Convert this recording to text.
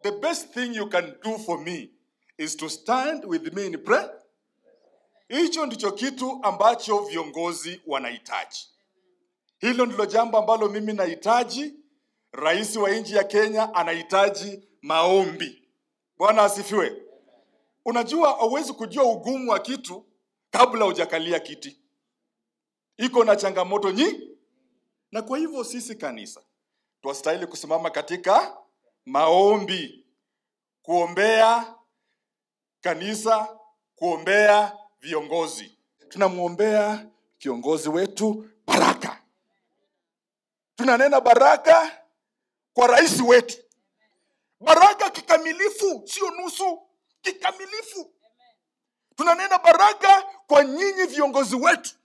the best thing you can do for me is to stand with me in prayer. Hicho ndicho kitu ambacho viongozi wanahitaji. Hilo ndilo jambo ambalo mimi nahitaji. Rais wa nchi ya Kenya anahitaji maombi. Bwana asifiwe. Unajua, hauwezi kujua ugumu wa kitu kabla hujakalia kiti. Iko na changamoto nyingi, na kwa hivyo sisi kanisa twastahili kusimama katika maombi, kuombea kanisa, kuombea viongozi. Tunamwombea kiongozi wetu baraka, tunanena baraka kwa rais wetu, baraka kikamilifu, sio nusu, kikamilifu. Tunanena baraka kwa nyinyi viongozi wetu,